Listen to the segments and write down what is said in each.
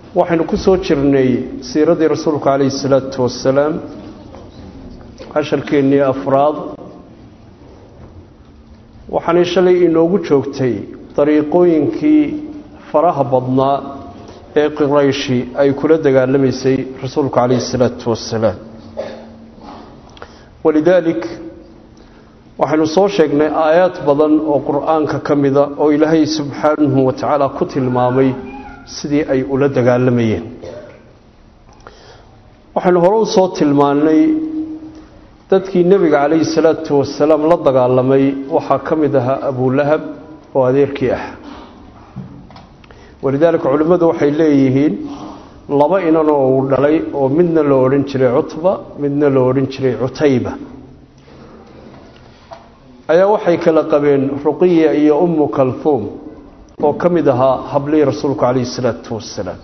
waxaynu ku soo jirnay siiradii rasuulku calayhi salaatu wasalaam casharkeennii afraad waxaanay shalay inoogu joogtay dariiqooyinkii faraha badnaa ee qurayshi ay kula dagaalamaysay rasuulku calayhi salaatu wasalaam walidaalik waxaynu soo sheegnay aayaad badan oo qur-aanka ka mida oo ilaahay subxaanahu wa tacaala ku tilmaamay sidii ay ula dagaalamayeen waxaynu hore u soo tilmaannay dadkii nebiga calayhi salaatu wasalaam la dagaalamay waxaa ka mid ahaa abulahab oo adeerkii ah walidaalika culimmadu waxay leeyihiin laba inan oo uu dhalay oo midna la odhan jiray cutba midna la odhan jiray cutayba ayaa waxay kala qabeen ruqiya iyo ummu kalhuum oo ka mid ahaa hablihii rasuulku calayhi salaatu wasalaam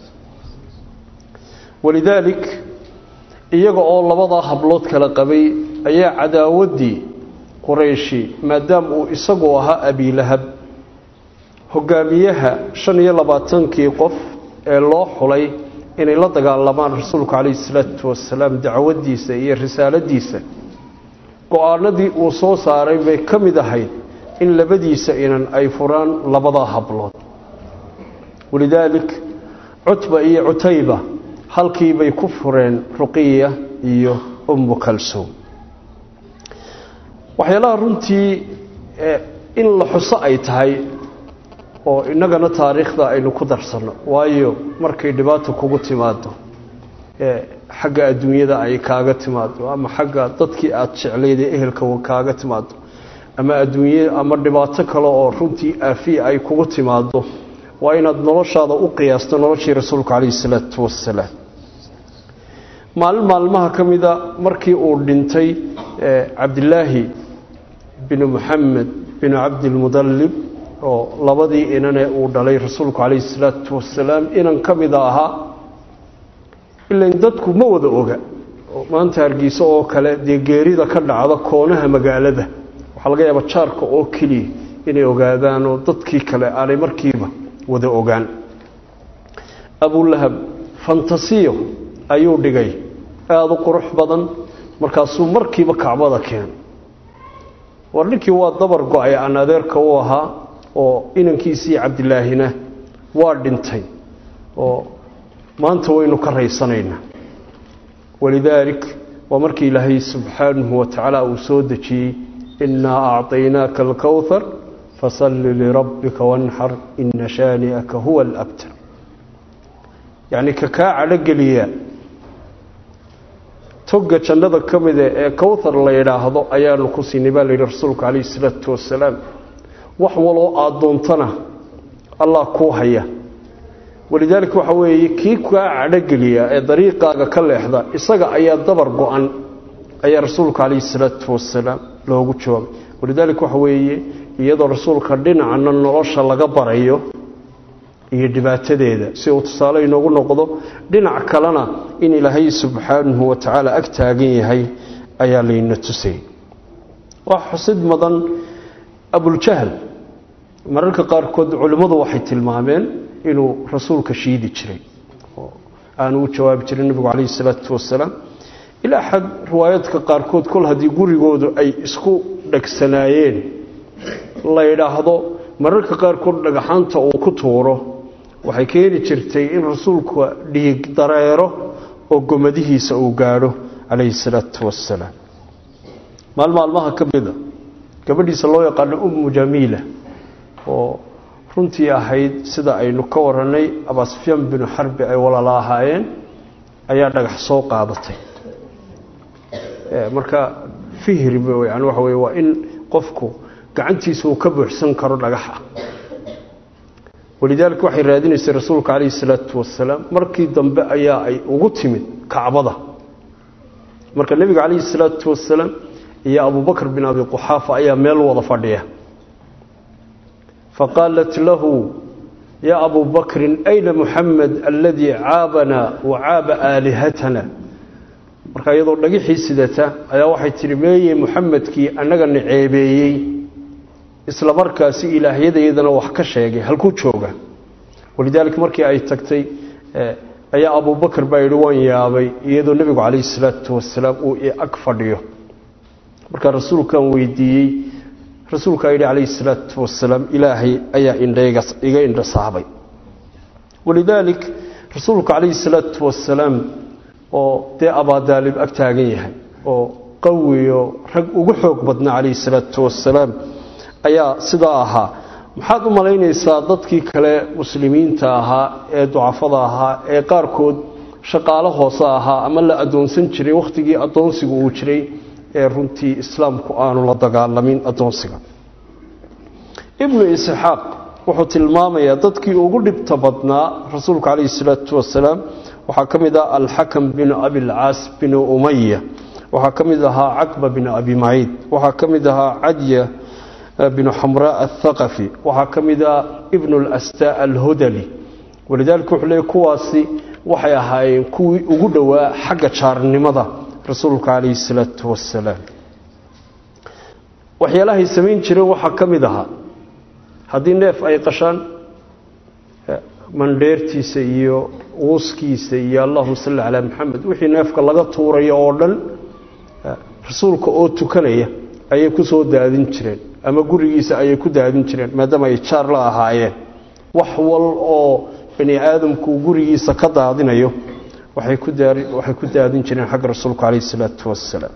walidaalik iyaga oo labadaa hablood kala qabay ayaa cadaawaddii qurayshi maadaama uu isagu ahaa abiilahab hogaamiyaha shan iyo labaatankii qof ee loo xulay inay la dagaalamaan rasuulku calayhi salaatu wasalaam dacwaddiisa iyo risaaladiisa go-aanadii uu soo saaray bay ka mid ahayd in labadiisa inan ay furaan labadaa hablood walidaalik cutba iyo cutayba halkii bay ku fureen ruqiya iyo ummu kalsuum waxyaalaha runtii in la xuso ay tahay oo innagana taariikhda aynu ku darsanno waayo markay dhibaata kugu timaado xagga adduunyada ay kaaga timaado ama xagga dadkii aada jeclayday ehelka kaaga timaado ama adduunye ama dhibaato kale oo runtii aafiya ay kugu timaado waa inaad noloshaada u qiyaasto noloshii rasuulku calayhi salaatu wasalaam maalin maalmaha ka mida markii uu dhintay cabdilaahi binu muxamed binu cabdilmudallib oo labadii inane uu dhalay rasuulku calayhi salaatu wasalaam inan ka mida ahaa ilan dadku ma wada oga maanta hargeysa oo kale dee geerida ka dhacda koonaha magaalada waxaa laga yaaba jaarka oo keliya inay ogaadaan oo dadkii kale aanay markiiba wada ogaan abulahab fantasiyo ayuu dhigay aada u qurux badan markaasuu markiiba kacbada keen war ninkii waa dabar go-ay aan adeerka u ahaa oo inankiisii cabdilaahina waa dhintay oo maanta waynu ka raysanaynaa walidaalik waa markii ilaahay subxaanahu wa tacaala uu soo dejiyey innaa acطaynaaka alkowhar fasalli lirabbika wanxar ina shaani'aka huwa alabtar yacni ka kaa cadhogeliya togga jannada ka mida ee kowthar la yidhaahdo ayaanu ku siinay baa la yidhi rasuulku calayhi isalaatu wasalaam wax waloo aada doontana allah kuu haya walidaalika waxa weeye kii kaa cadhogeliya ee dariiqaaga ka leexda isaga ayaa dabar go-an ayaa rasuulka calayhi salaatu wasalaam loogu jawaabay walidaalika waxa weeye iyadoo rasuulka dhinacna nolosha laga barayo iyo dhibaatadeeda si uu tusaale inoogu noqdo dhinac kalena in ilaahay subxaanahu wa tacaala ag taagan yahay ayaa layna tusay wax xusid mudan abuljahl mararka qaarkood culimmadu waxay tilmaameen inuu rasuulka shiidi jiray oo aanu u jawaabi jirin nebigu calayhi salaatu wasalaam ilaa xad riwaayaadka qaarkood kol haddii gurigoodu ay isku dhegsanaayeen la yidhaahdo mararka qaarkood dhagaxaanta uu ku tuuro waxay keeni jirtay in rasuulka dhiig dareero oo gomadihiisa uu gaadho calayhi salaatu wasalaam maal maalmaha ka mida gabadhiisa loo yaqaano ummu jamiila oo runtii ahayd sida aynu ka warannay abasfyaan binu xarbi ay walaala ahaayeen ayaa dhagax soo qaadatay marka fihri yani waxa weye waa in qofku gacantiisa uu ka buuxsan karo dhagaxa walidaalika waxay raadinaysay rasuulka calayhi salaatu wasalaam markii dambe ayaa ay ugu timid kacbada marka nebiga calayhi salaatu wasalaam iyo abubakr bin abi quxaafa ayaa meel wada fadhiya faqaalat lahu ya abu bakrin ayna muxamed aladii caabana wa caaba aalihatana marka iyadoo dhagixii sidata ayaa waxay tihi meeye muxamedkii annagana ceebeeyey isla markaasi ilaahyadayadana wax ka sheegay halkuu jooga walidaalika markii ay tagtay ayaa abubakar baa yidhi waan yaabay iyadoo nebigu calayhi salaatu wasalaam uu i ag fadhiyo markaa rasuulkaan weydiiyey rasuulkaa yidhi calayhi salaatu wasalaam ilaahay ayaa indhayga iga indhasaabay walidaalik rasuulku calayhi salaatu wasalaam oo dee abaadaalib ag taagan yahay oo qawiyo rag ugu xoog badnaa calayhi salaatu wasalaam ayaa sidaa ahaa maxaad u malaynaysaa dadkii kale muslimiinta ahaa ee ducafada ahaa ee qaarkood shaqaalo hoose ahaa ama la addoonsan jiray wakhtigii addoonsigu uu jiray ee runtii islaamku aanu la dagaalamin addoonsiga ibnu isxaaq wuxuu tilmaamayaa dadkii ugu dhibta badnaa rasuulku calayhi salaatu wasalaam waxaa ka mid ah alxakam binu abilcaas binu umaya waxaa ka mid ahaa caqba binu abi maciid waxaa ka mid ahaa cadya binu xamraa athaqafi waxaa ka mid ah ibnu lastaa alhudali walidaalika wuxuu leeyay kuwaasi waxay ahaayeen kuwii ugu dhowaa xagga jaarnimada rasuulka calayhi salaatu wasalaam waxyaalahay samayn jireen waxaa ka mid ahaa haddii neef ay qashaan mandheertiisa iyo uuskiisa iyo allahuma salli calaa maxamed wixii neefka laga tuurayo oo dhan rasuulka oo tukanaya ayay ku soo daadin jireen ama gurigiisa ayay ku daadin jireen maadaama ay jaar la ahaayeen wax wal oo bani aadamku gurigiisa ka daadinayo waxay ku waxay ku daadin jireen xagga rasuulku calayhi salaatu wassalaam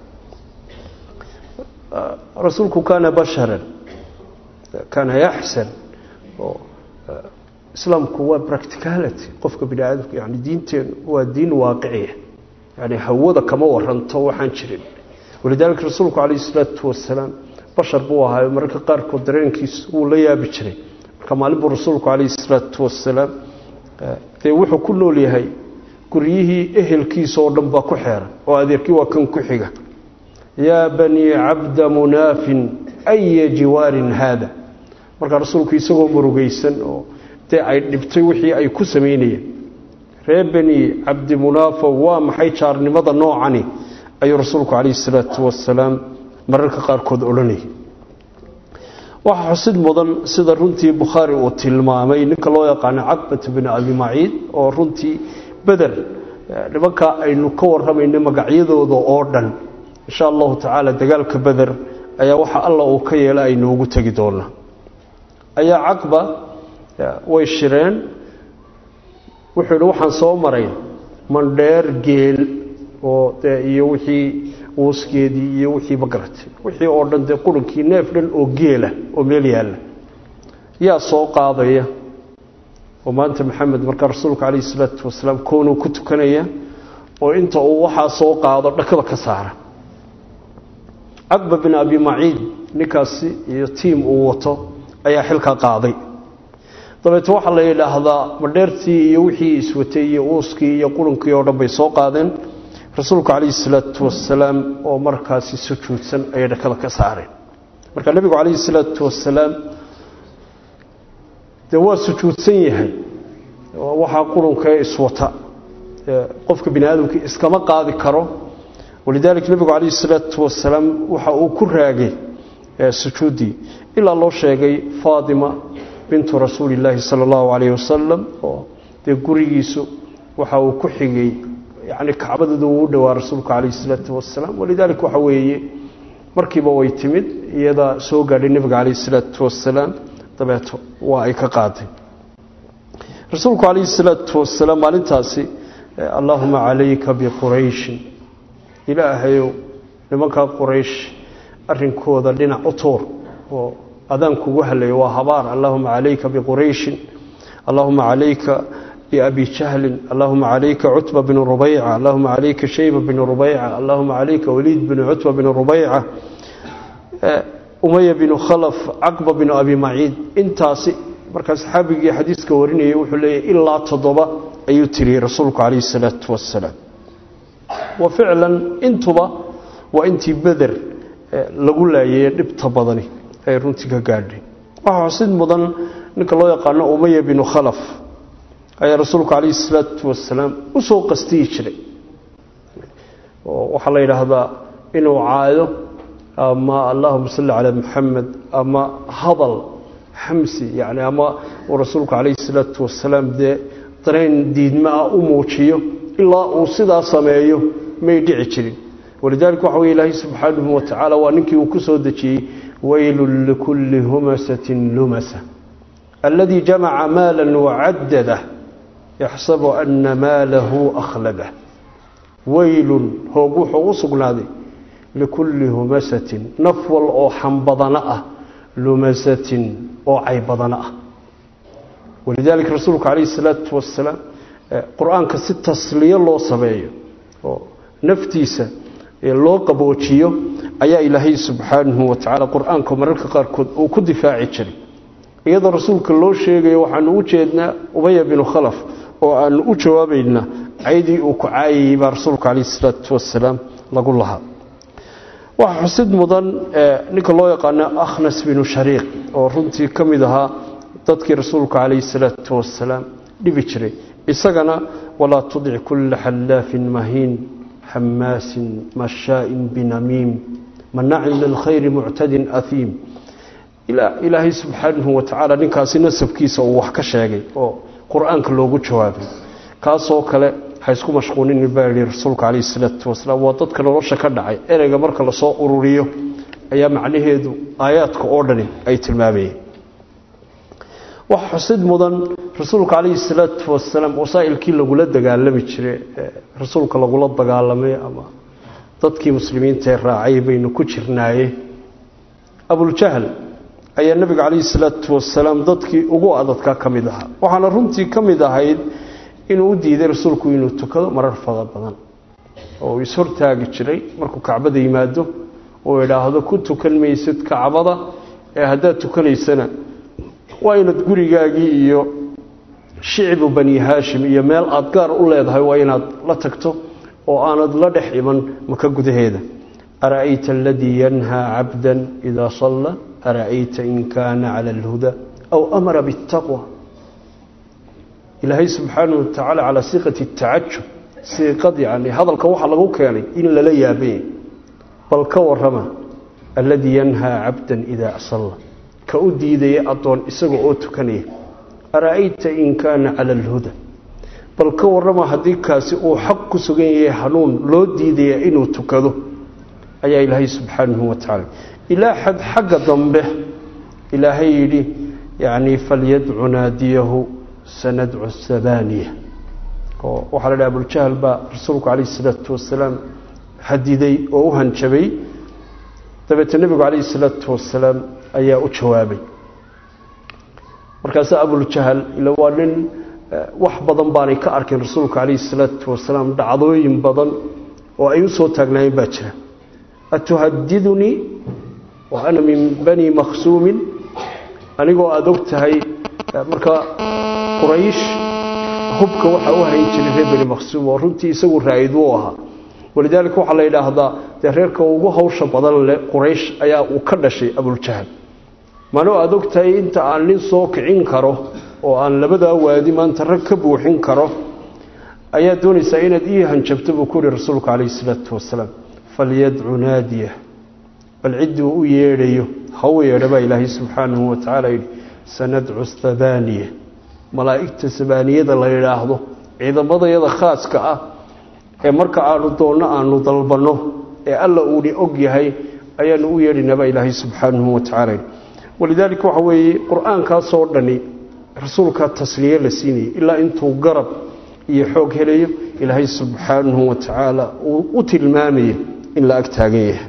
rasuulku kaana basharan kaana yaxsan oo islaamku waa practicality qofka bini aadamka yani diinteenu waa diin waaqiciya yani hawada kama waranto waxaan jirin walidaalika rasuulku calayhi salaatu wasalaam bashar buu ahaayo mararka qaarkood dareenkiisa wuu la yaabi jiray marka maalin buu rasuulku calayhi salaatu wasalaam dee wuxuu ku nool yahay guryihii ehelkiisa oo dhan baa ku xeeran oo adeerkii waa kan ku xiga yaa banii cabda munaafin aya jiwaarin haada markaa rasuulku isagoo murugaysan oo dee ay dhibtay wixii ay ku samaynayeen ree beni cabdi munaafo waa maxay jaarnimada noocani ayuu rasuulku calayhi salaatu wasalaam mararka qaarkood odhanayay waxaa xusid mudan sida runtii bukhaari uu tilmaamay ninka loo yaqaano caqbata bini abi maciid oo runtii beder nimankaa aynu ka warramayno magacyadooda oo dhan insha allahu tacaala dagaalka beder ayaa waxa alla uu ka yeela aynoogu tegi doonaa ayaa caqba way shireen wuxuu yidhi waxaan soo maray mandheer geel oo dee iyo wixii uuskeedii iyo wixii magaratay wixii oo dhan dee qurankii neef dhan oo geela oo meel yaalla yaa soo qaadaya oo maanta maxamed markaa rasuulka calayhi salaatu wasalaam koonuu ku tukanaya oo inta uu waxaa soo qaado dhakada ka saara caqba bin abi maciid ninkaasi iyo tiim uu wato ayaa xilkaa qaaday dabeete waxaa la yidhaahdaa madheertii iyo wixii iswatay iyo uuskii iyo qurankii oo dhan bay soo qaadeen rasuulku calayhi salaatu wasalaam oo markaasi sujuudsan ayay dhakada ka saareen marka nebigu calayhi salaatu wasalaam dee waa sujuudsan yahay waxaa qurankee iswata qofka bini aadamkii iskama qaadi karo walidaalika nebigu calayhi salaatu wasalaam waxa uu ku raagay sujuuddii ilaa loo sheegay faatima bintu rasuuli illaahi sala allahu calayhi wasalam oo dee gurigiisu waxa uu ku xigay yani kacbadeedu uu u dhowaa rasuulku calayhi salaatu wasalaam walidaalika waxa weeye markiiba way timid iyadaa soo gaadhay nebiga calayhi salaatu wasalaam dabeeto waa ay ka qaaday rasuulku calayhi salaatu wasalaam maalintaasi allaahuma calayka biqurayshin ilaahayow nimankaa quraysh arrinkooda dhinac u tuur oo adaan kugu halayo waa habaar allahuma calayka biqurayshin allahuma calayka biabi jahlin allahuma calayka cutba binu rubayca allahuma calayka shayba binu rubayca allahuma calayka waliid binu cutba binu rubayca umaya binu khalaf caqba binu abi maciid intaasi markaa saxaabigii xadiiska warinayay wuxuu leeyahy ilaa toddoba ayuu tiriyey rasuulku calayhi salaatu wasalaam wa ficlan intuba waa intii beder lagu laayay dhibta badani ay runtii ka gaadhay waxaa xusid mudan ninka loo yaqaano umaya binu khalaf ayaa rasuulku calayhi salaatu wasalaam u soo qastiyi jiray waxaa la yidhaahdaa inuu caayo ama allahuma salli calaa maxamed ama hadal xamsi yani ama uu rasuulku calayhi salaatu wasalaam dee dareen diidma ah u muujiyo ilaa uu sidaa sameeyo may dhici jirin walidaalika waxa weye ilaahay subxaanahu wa tacaala waa ninkii uu ku soo dejiyey weylun likulli humasatin lumasa alladii jamaca maala wacaddadah yaxsabu ana maalahu akhladah weylun hoog wuxuu u sugnaaday likulli humasatin naf wal oo xambadana ah lumasatin oo caybadana ah walidaalika rasuulku calayhi salaatu wasalaam qur-aanka si tasliyo loo sameeyo oo naftiisa loo qaboojiyo ayaa ilaahay subxaanahu wa tacaala qur-aanka mararka qaarkood uu ku difaaci jiray iyadoo rasuulka loo sheegayo waxaanu u jeednaa ubaya binu khalaf oo aanu u jawaabaynaa caydii uu ku caayayey baa rasuulka calayhi salaatu wasalaam lagu lahaa waxaa xusid mudan ninka loo yaqaano akhnas binu shariiq oo runtii ka mid ahaa dadkii rasuulka calayhi salaatu wasalaam dhibi jiray isagana walaa tudic kulla xallaafin mahiin xamaasin mashaain binamiim manacin lilkhayri muctadin ahiim ilaahay subxaanahu wa tacaala ninkaasi nasabkiisa uu wax ka sheegay oo qur-aanka loogu jawaabay kaasoo kale ha isku mashquulinin baa yihi rasuulka calayhi salaatu wasalaam waa dadka nolosha ka dhacay ereyga marka lasoo ururiyo ayaa macnaheedu aayaadka oo dhani ay tilmaamayeen waxa xusid mudan rasuulka calayhi salaatu wasalaam wasaa'ilkii lagula dagaalami jiray rasuulka lagula dagaalamay ama dadkii muslimiinta ee raacay baynu ku jirnaaye abuljahl ayaa nebiga calayhi salaatu wasalaam dadkii ugu adadkaa ka mid ahaa waxaana runtii ka mid ahayd inuu u diiday rasuulku inuu tukado marar fada badan oo uu ishortaagi jiray markuu kacbada yimaado oo idhaahdo ku tukan maysid kacbada ee haddaad tukanaysana waa inaad gurigaagii iyo shicbu bani haashim iyo meel aad gaar u leedahay waa inaad la tagto oo aanad la dhex iman maka gudaheeda ara'ayta aladii yanhaa cabdan idaa salla ara'ayta in kaana cala alhuda aw amara biاtaqwa ilaahay subxaanahu watacaala calaa siiqati tacajub siiqad yani hadalka waxaa lagu keenay in lala yaabay bal ka warama alladii yanhaa cabdan idaa salla ka u diidaya addoon isaga oo tukanaya ara'ayta in kaana cala alhuda bal ka warrama haddii kaasi uu xaq ku sugan yahay hanuun loo diidaya inuu tukado ayaa ilaahay subxaanahu wa tacaala ilaa xad xagga dambe ilaahay yidhi yacni falyadcu naadiyahu sanadcu sabaniya oo waxaa la dhaha abuljahl baa rasuulku calayhi salaatu wasalaam hadiday oo u hanjabay dabeete nebigu calayhi salaatu wasalaam ayaa u jawaabay markaase abuljahl ila waa nin wax badan baanay ka arkin rasuulka calayhi salaatu wasalaam dhacdooyin badan oo ay u soo taagnaayeen baa jira atuhadidunii wa ana min bani makhsuumin anigoo aada og tahay marka quraysh hubka waxaa u hayn jiray reer bani makhsuum oo runtii isagu raa'id u ahaa walidaalika waxaa la yidhaahdaa dee reerka ugu hawsha badan leh quraysh ayaa uu ka dhashay abuljahl manoo aada og tahay inta aan nin soo kicin karo oo aan labadaa waadi maanta rag ka buuxin karo ayaa doonaysaa inaad ii hanjabto buu ku yihi rasuulku calayhi salaatu wasalaam falyadcu naadiya bal cidduu u yeedhayo ha u yeedha baa ilaahay subxaanahu wa tacaala yidhi sanadcu thabaaniya malaa'igta sabaaniyada la yidhaahdo ciidamadayada khaaska ah ee marka aanu doonno aanu dalbanno ee alla uuni og yahay ayaanu u yeedhaynaa baa ilaahay subxaanahu wa tacaala yidhi walidaalika waxa weeye qur-aankaasoo dhani rasuulka tasliye la siinayay ilaa intuu garab iyo xoog helayo ilaahay subxaanahu wa tacaala uu u tilmaamayo in la ag taagan yahay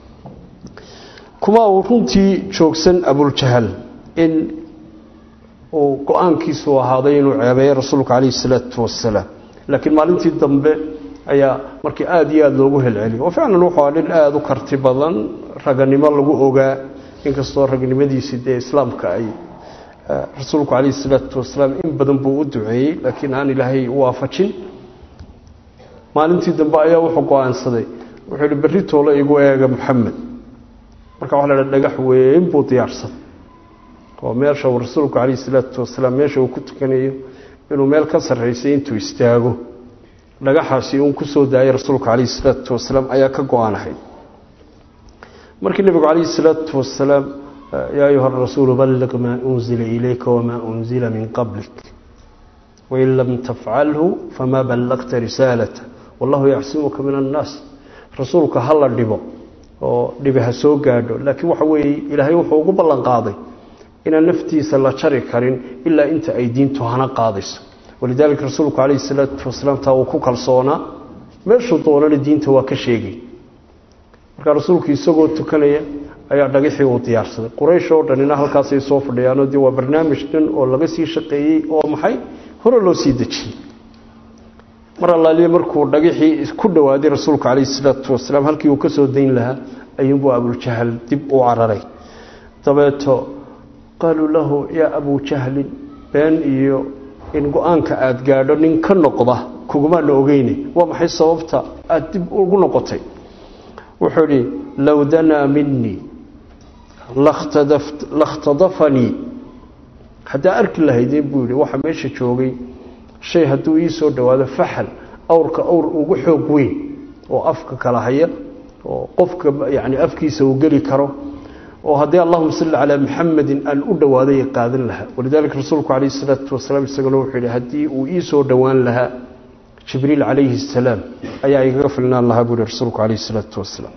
kuma uu runtii joogsan abuljahal in uu go-aankiisu ahaaday inuu ceebeeyo rasuulka calayhi salaatu wasalaam laakiin maalintii dambe ayaa markii aada iyo aada loogu helceliyo oo ficlan wuxuu aa nin aada u karti badan raganimo lagu ogaa inkastoo ragnimadiisii dee islaamka ay rasuulku calayhi salaatu wasalaam in badan buu u duceeyey laakiin aan ilaahay waafajin maalintii dambe ayaa wuxuu go-aansaday wuxuu yihi berri toole igu eega maxamed marka waxa la dhaha dhagax weyn buu diyaarsaday oo meesha uu rasuulku calayhi salaatu wasalaam meesha uu ku tukanayo inuu meel ka sarraysay intuu istaago dhagaxaasi uun ku soo daayay rasuulka calayhi salaatu wasalaam ayaa ka go-aanahay markii nebigu calayhi salaatu wasalaam yaa ayuha rasuulu balliq maa unzila ilayka wamaa unzila min qablik wain lam tafcalhu famaa ballaqta risaalata wallahu yacsimuka min annaas rasuulka ha la dhibo oo dhibi ha soo gaadho laakiin waxa weeye ilaahay wuxuu ugu ballan qaaday inaan naftiisa la jari karin ilaa inta ay diintu hana qaadayso walidaalika rasuulku calayhi salaatu wasalaam taa uu ku kalsoonaa meeshuu doonana diinta waa ka sheegay markaa rasuulku isagoo tukanaya ayaa dhagixii uu diyaarsaday quraysh oo dhanina halkaasay soo fadhiyaanoo dee waa barnaamij dhan oo laga sii shaqeeyey oo maxay hore loo sii dejiyey mar allaaliye markuu dhagixii ku dhowaaday rasuulku calayhi salaatu wasalaam halkii uu ka soo dayn lahaa ayuunbuu abuljahal dib u cararay dabeeto qaaluu lahu yaa abujahlin been iyo in go-aanka aada gaadho nin ka noqda kugumaana ogeyne waa maxay sababta aada dib ugu noqotay wuxuu idhi low danaa minii lakhtadafanii haddaa arki lahaydeen buu yidhi waxaa meesha joogay shay hadduu ii soo dhowaado faxal awrka awr ugu xoog weyn oo afka kala haya oo qofka yani afkiisa uu geli karo oo haddii allahuma salli calaa muxamedin aan u dhowaaday qaadan lahaa walidaalika rasuulku calayh isalaatu wasalaam isaguna wuxuu yidhi haddii uu ii soo dhowaan lahaa jibriil calayhi asalaam ayaa igaga filnaan lahaa buu yihi rasuulku calayh isalaatu wasalaam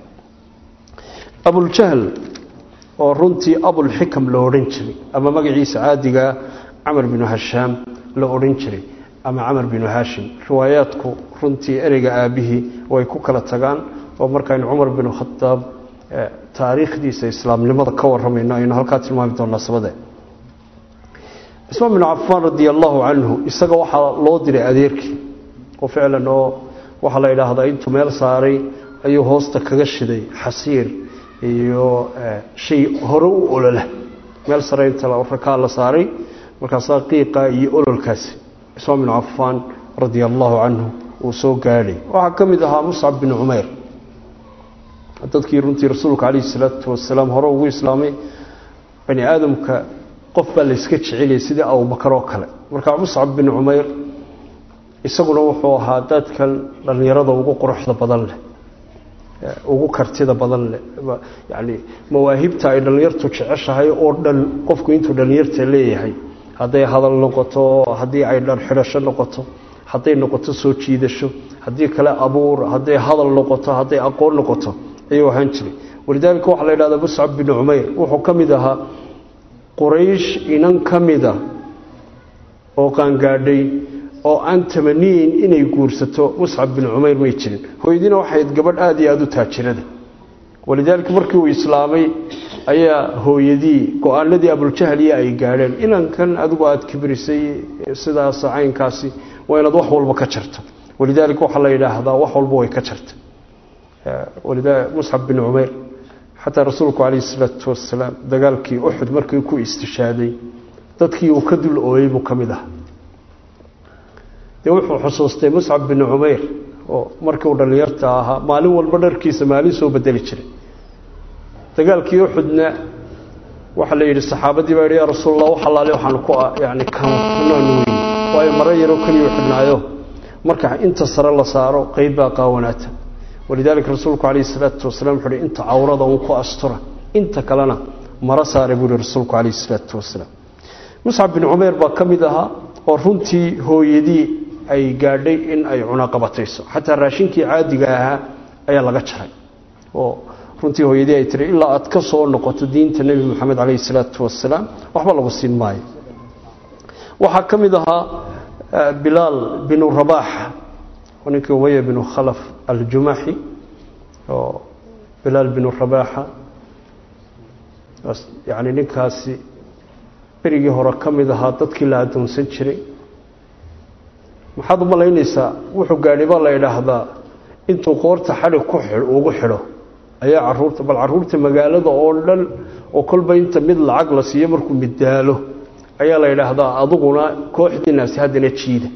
abuljahl oo runtii abulxikam la odhan jiray ama magaciisa caadigaa camar binu hashaam la odhan jiray ama camar binu haashim riwaayaadku runtii ereyga aabihii way ku kala tagaan oo markaynu cumar binu khadaab taariikhdiisa islaamnimada ka waramayno aynu halkaa tilmaami doonaa sabade cismaan binu cafaan radia allahu canhu isaga waxaa loo diray adeerkii oo ficlan oo waxaa la yidhaahdaa intuu meel saaray ayuu hoosta kaga shiday xasiir iyo shay hore u olola meel sare inta rakaa la saaray markaasaa qiiqa iyo ololkaasi cismaan binu cafaan radia allahu canhu uu soo gaadhay waxaa ka mid ahaa muscab binu cumayr dadkii runtii rasuulka calayhi salaatu wasalaam hore ugu islaamay bani aadamka qof baa layska jeceliyay sidii abubakar oo kale marka muscab bin cumayr isaguna wuxuu ahaa dadkan dhallinyarada ugu quruxda badan leh ugu kartida badan leh yani mawaahibta ay dhallinyartu jeceshahay oo dhan qofku intuu dhallinyarta leeyahay hadday hadal noqoto haddii ay dhar xidhasho noqoto hadday noqoto soo jiidasho haddii kale abuur hadday hadal noqoto hadday aqoon noqoto ayuu ahaan jiray walidaalika waxaa la yidhahdaa muscab bin cumayr wuxuu ka mid ahaa quraysh inan ka mida oo qaangaadhay oo aan tamaniyeyn inay guursato muscab bin cumayr may jirin hooyadiina waxayd gabadh aada iyo aada u taajirada walidaalika markii uu islaamay ayaa hooyadii go-aanadii abuljahliya ay gaadheen inankan adigu aada kibrisay sidaas caynkaasi waa inaad wax walba ka jarto walidaalika waxaa la yidhaahdaa wax walba way ka jarta muscab bin cumayr xataa rasuulku calayhi isalaatu wasalaam dagaalkii uxud markii ku istishaaday dadkii uu ka dul ooyey buu ka mid ah dee wuxuu xusuustay muscab bin cumayr oo markii uu dhallinyarta ahaa maalin walba dharkiisa maalin soo bedeli jiray dagaalkii uxudna waxaa la yidhi saxaabadii baa yidhi yaa rasuul allah wax allaale waxaan ku yani kanaan weyn waayo maro yaroo keliya xidhnaayo marka inta sare la saaro qeyb baa qaawanaata walidaalika rasuulku calayhi salaatu wasalaam wuxuu uhi inta cawrada uun ku astura inta kalena maro saare buu ihi rasuulku calayhi salaatu wasalaam muscab bin cumayr baa ka mid ahaa oo runtii hooyadii ay gaadhay in ay cunaqabatayso xataa raashinkii caadiga ahaa ayaa laga jaray oo runtii hooyadii ay tiri ilaa aad ka soo noqoto diinta nebi moxamed calayhi salaatu wasalaam waxba lagu siin maayo waxaa ka mid ahaa bilaal binu rabaax ninkii umaya binu khalaf aljumaxi oo bilaal binu rabaaxa yani ninkaasi berigii hore ka mid ahaa dadkii la addoonsan jiray maxaad u malaynaysaa wuxuu gaadhay baa la idhaahdaa intuu qoorta xadhig ku ugu xidho ayaa caruurta bal caruurta magaalada oo dhan oo kolba inta mid lacag la siiyo markuu middaalo ayaa la yidhaahdaa aduguna kooxdiinaasi haddana jiida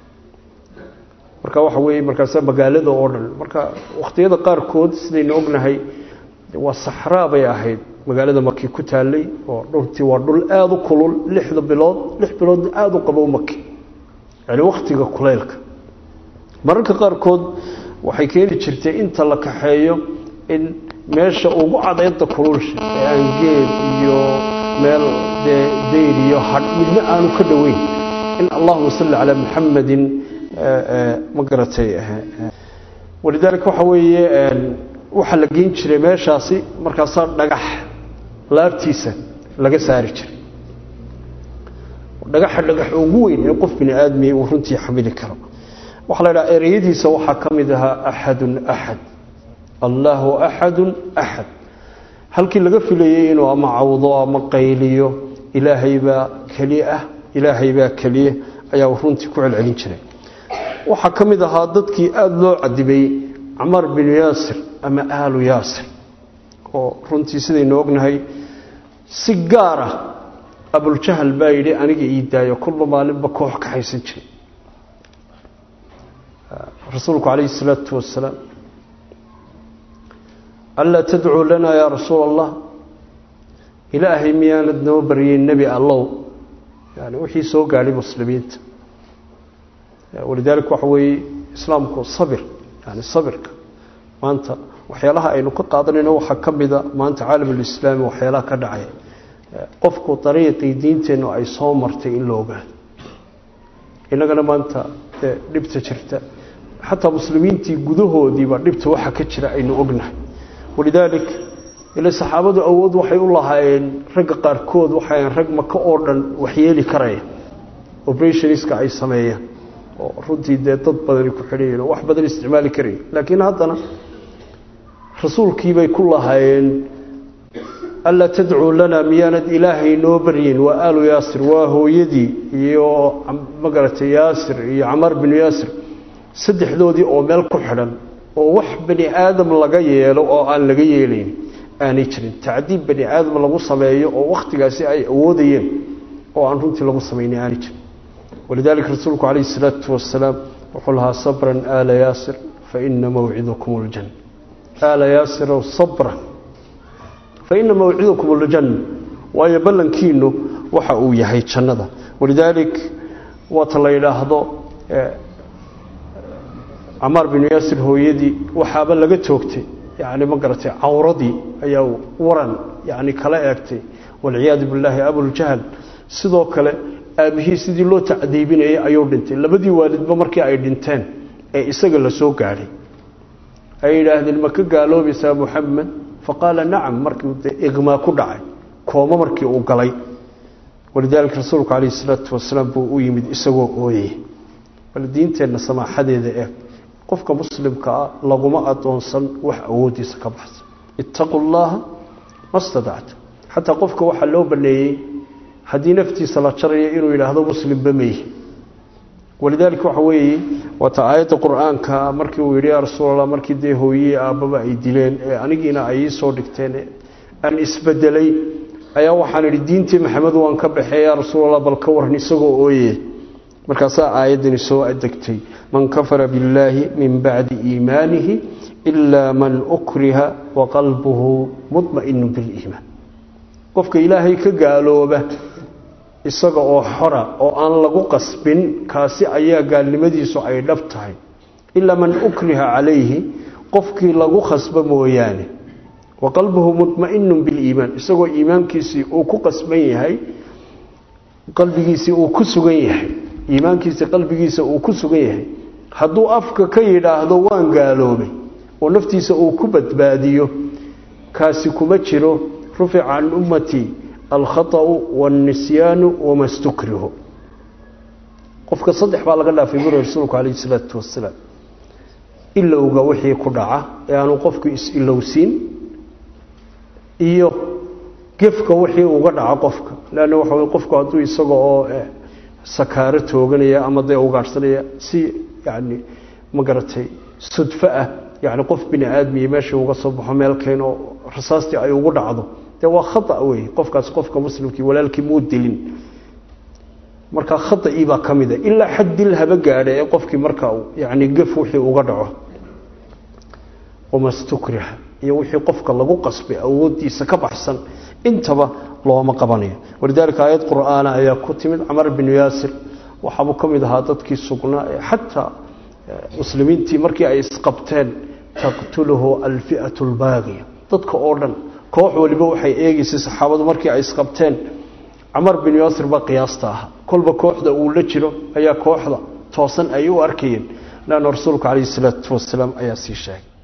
marka waxa weeye markaasa magaalada oo dhan marka wakhtiyada qaarkood sidaynu ognahay waa saxraa bay ahayd magaalada maki ku taallay oo dhultii waa dhul aada u kulul lixda bilood lix bilood aada u qabow maki yani wakhtiga kuleylka mararka qaarkood waxay keeni jirtay inta la kaxeeyo in meesha ugu cadayda kululsha ee aan geel iyo meel dee dayr iyo hadh midna aanu ka dhoweyn in allahuma salli calaa muxamadin ma garatay walidaalika waxa weeye waxaa la geyn jiray meeshaasi markaasaa dhagax laabtiisa laga saari jiray dhagaxa dhagax ugu weyn ee qof bini aadmi uu runtii xamili karo waxaa la idhaha ereyadiisa waxaa ka mid ahaa axadun axad allahu axadun axad halkii laga filayey inuu ama cawdo ama qayliyo ilaahay baa keliya ah ilaahay baa keliya ayaa runtii ku celcelin jiray waxaa ka mid ahaa dadkii aada loo cadibay camaar binu yaasir ama aalu yaasir oo runtii sidaynu ognahay si gaar ah abuljahal baa yidhi aniga ii daayo kulba maalinba koox ka haysan jiray rasuulku calayhi salaatu wasalaam anlaa tadcuu lanaa yaa rasuula allah ilaahay miyaanad noo baryay nebi allow yani wixii soo gaadhay muslimiinta walidaalika waxa weeye islaamku sabir yani sabirka maanta waxyaalaha aynu ka qaadanayno waxaa ka mida maanta caalamulislaami waxyaalaha ka dhacaya qofku dariiqii diinteennu ay soo martay in la ogaado innagana maanta dee dhibta jirta xataa muslimiintii gudahoodiiba dhibta waxa ka jira aynu ognahay walidaalik ila saxaabadu awood waxay u lahaayeen ragga qaarkood waxayn rag maka oo dhan waxyeeli karaya operationska ay sameeyaan oo runtii dee dad badani ku xidhayen oo wax badan isticmaali karaya laakiin haddana rasuulkiibay ku lahaayeen anlaa tadcuu lanaa miyaanad ilaahay noo baryin waa aalu yaasir waa hooyadii iyo magaratay yaasir iyo camaar binu yaasir saddexdoodii oo meel ku xidhan oo wax bani aadam laga yeelo oo aan laga yeelayn aanay jirin tacdiib bani aadam lagu sameeyo oo wakhtigaasi ay awoodayeen oo aan runtii lagu samaynay aanay jirin walidaalika rasuulku calayhi isalaatu wasalaam wuxuu lahaa sabran aala yaasir fa ina mawcidakum ljanna aala yaasirow sabra fa ina mawcidakum ljanna waayo ballankiinu waxa uu yahay jannada walidaalik waata la yidhaahdo camaar binu yaasir hooyadii waxaaba laga toogtay yani ma garatay cawradii ayaa waran yani kala eegtay walciyaadu billaahi abuljahl sidoo kale aabihii sidii loo tacdiibinayay ayuu dhintay labadii waalidba markii ay dhinteen ee isaga la soo gaadhay ay yidhaahdeen ma ka gaaloobaysaa muxamed faqaala nacam markii de iqmaa ku dhacay kooma markii uu galay walidaalika rasuulku calayhi salaatu wasalaam buu u yimid isagoo ooyey bal diinteenna samaaxadeeda eeg qofka muslimka ah laguma adoonsan wax awoodiisa ka baxsan ittaqu llaha ma stadacta xataa qofka waxaa loo baneeyey haddii naftiisa la jarayo inuu yidhaahdo muslimba meyhi walidaalika waxa weeye waata aayadda qur-aanka markii uu yidhi yaa rasuulallah markii dee hooyihii aabbaba ay dileen ee anigiina ay ii soo dhigteen aan isbedelay ayaa waxaan idhi diintii maxamed waan ka baxee yaa rasuulallah bal ka waran isagoo ooye markaasaa aayaddani soo adegtay man kafara billaahi min bacdi iimaanihi ilaa man ukriha waqalbuhu mudma'inu biliimaan qofka ilaahay ka gaalooba isaga oo xora oo aan lagu qasbin kaasi ayaa gaalnimadiisu ay dhab tahay ilaa man ukriha calayhi qofkii lagu khasbo mooyaane wa qalbuhu mudma'inun biliimaan isagoo iimaankiisii uu ku qasban yahay qalbigiisii uu ku sugan yahay iimaankiisii qalbigiisa uu ku sugan yahay hadduu afka ka yidhaahdo waan gaaloobay oo naftiisa uu ku badbaadiyo kaasi kuma jiro rufica can ummatii alkhaطأu wاlnisyaanu wama stukrihu qofka saddex baa laga dhaafay buri rasuulku calayh isalaatu wasalaam ilowga wixii ku dhaca ee aanu qofku is-ilowsiin iyo gefka wixii uga dhaca qofka leanna waxa wey qofku hadduu isaga oo sakaaro tooganaya ama dee ugaadhsanaya si yani ma garatay sudfo ah yani qof bini aadmiya meesha uga soo baxo meel keen oo rasaastii ay ugu dhacdo dee waa khata wey qofkaas qofka muslimkii walaalkii muu dilin markaa khataii baa ka mida ilaa xad dil haba gaadha ee qofkii markaa yani gef wixii uga dhaco wamastukriha iyo wixii qofka lagu qasbay awoodiisa ka baxsan intaba looma qabanayo walidaalika aayad qur'aana ayaa ku timid camar binu yaasir waxaabuu ka mid ahaa dadkii sugnaa ee xataa muslimiintii markii ay isqabteen taqtuluhu alfi'atu albaaqiya dadka oo dhan koox waliba waxay eegaysay saxaabadu markii ay isqabteen camar bin yaasir baa qiyaasta ahaa kolba kooxda uu la jiro ayaa kooxda toosan ay u arkayeen leanna rasuulku calayhi salaatu wasalaam ayaa sii sheegay